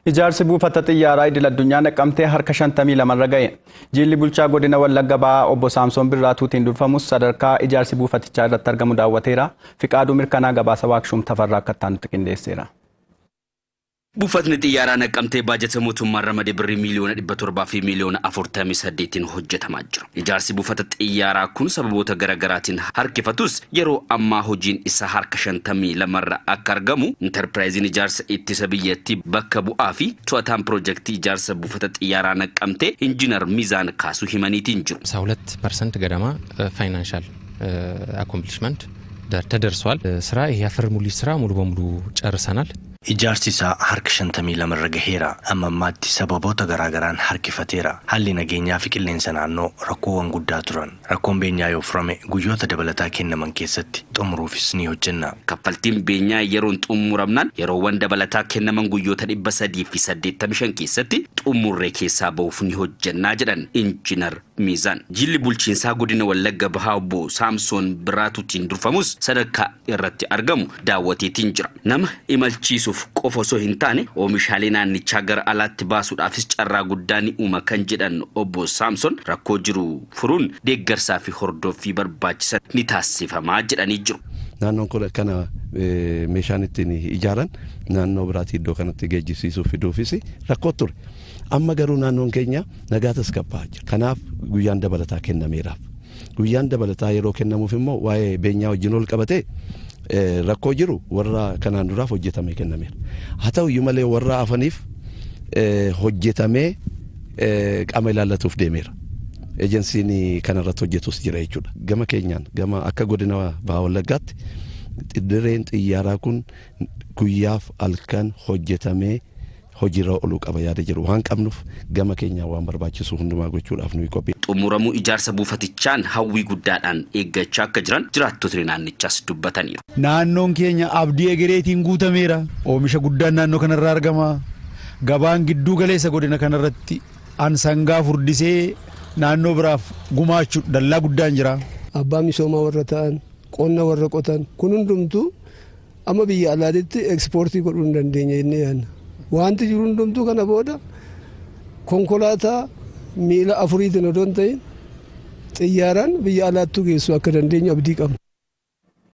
Ijaarsi buufata xiyyaaraa idil addunyaa naqamtee harka shantamii lamarra ga'e. Jilli bulchaa godina Wallagga Ba'aa obbo Saamsoon Birraatuutiin durfamus sadarkaa ijaarsi buufatichaa irratti argamu daawwateera. Fiqaaduu mirkanaa gabaasa waakshuum tafarraa akka ta'an nutti qindeesseera. Buufatni xiyyaaraa naqqamtee baajata mootummaan ramadee birrii miiliyoona dhibba torbaa fi miiliyoona afurtamii saddeetiin hojjetamaa jira. Ijaarsi buufata xiyyaaraa kun sababoota garaagaraatiin harkifatus yeroo ammaa hojiin isaa harka shantamii lamarra akka argamu intarpiraayiziin ijaarsa ittisa biyyattii bakka bu'aa fi to'ataan piroojeektii ijaarsa buufata xiyyaaraa naqqamtee injiinar miizaan kaasuu himaniitiin jiru. ሁለት ፐርሰንት ገደማ ፋይናንሻል አኮምፕሊሽመንት ተደርሷል። ስራ ይሄ የአፈር ሙሊት ስራ ሙሉ በሙሉ ጨርሰናል። Ijaarsi isaa harka shantamii lamarra gaheera. Amma ammaatti sababoota garaagaraan harkifateera. Haalli nageenyaa fi qilleensa naannoo rakkoowwan guddaa turan. Rakkoon beenyaa yoo furame guyyoota dabalataa kennaman keessatti xumuruufis ni hojjenna. Kaffaltiin beenyaa yeroon xumuramnaan yeroowwan dabalataa kennaman guyyoota dhibba sadii fi saddeettamii shan keessatti xumurree keessaa ba'uuf ni hojjennaa jedhan injiinar Miizaan. Jilli bulchiinsaa godina Wallagga Bahaa obbo Saamsoon Birraatuutiin durfamus sadarkaa irratti argamu daawwateetiin jira. Nama imalchiisuuf qofa osoo hin taane oomishaalee naannichaa gara alaatti baasuudhaafis carraa guddaa ni uuma kan jedhan obbo Saamsoon rakkoo jiru furuun deeggarsaa fi hordoffii barbaachisan ni taasifamaa jedhanii jiru. Naannoon kun akkana meeshaan ittiin ijaaran naannoo biraatti iddoo kanatti geejjisiisuuf fiduufis rakkoo ture. Amma garuu naannoon keenya nagaa tasgabbaa'aa jira. Kanaaf guyyaan dabalataa kennameeraaf. Guyyaan dabalataa yeroo kennamuuf immoo waa'ee beenyaa wajjin ol qabatee rakkoo jiru warra kanaan duraaf hojjetamee kennameera. Haa ta'u iyyuu malee warra hafaniif hojjetamee qaama ilaallatuuf deemeera. Ejensiin kanarratti hojjetus jira jechuudha. Gama keenyaan gama akka godina Bahaa Wallaggaatti dirreen xiyyaaraa kun guyyaaf halkan hojjetamee hojiirra ooluu qaba yaada jiru waan qabnuuf gama keenyaa waan barbaachisu hundumaa gochuudhaaf nuyi qophii. Xumuramuu ijaarsa buufatichaan hawwii guddaadhaan eeggachaa akka jiran jiraattotni naannichaas dubbataniiru. Naannoon keenya abdii egereetiin guutameera. Oomisha guddaan naannoo kanarraa argama. Gabaan gidduu galeessa godina kanarratti ansangaa furdisee naannoo biraaf gumaachuu dallaa guddaan jira. Abbaa misoomaa warra ta'an qonna warra qotan kun hundumtuu amma biyya alaatitti ekspoortii godhuu hin dandeenya jennee yaadna. Wanti jiru hundumtuu kana booda konkolaataa miila afuriitiin odoo hin ta'in xiyyaaraan biyya alaattuu geessu akka dandeenyu abdii qabna.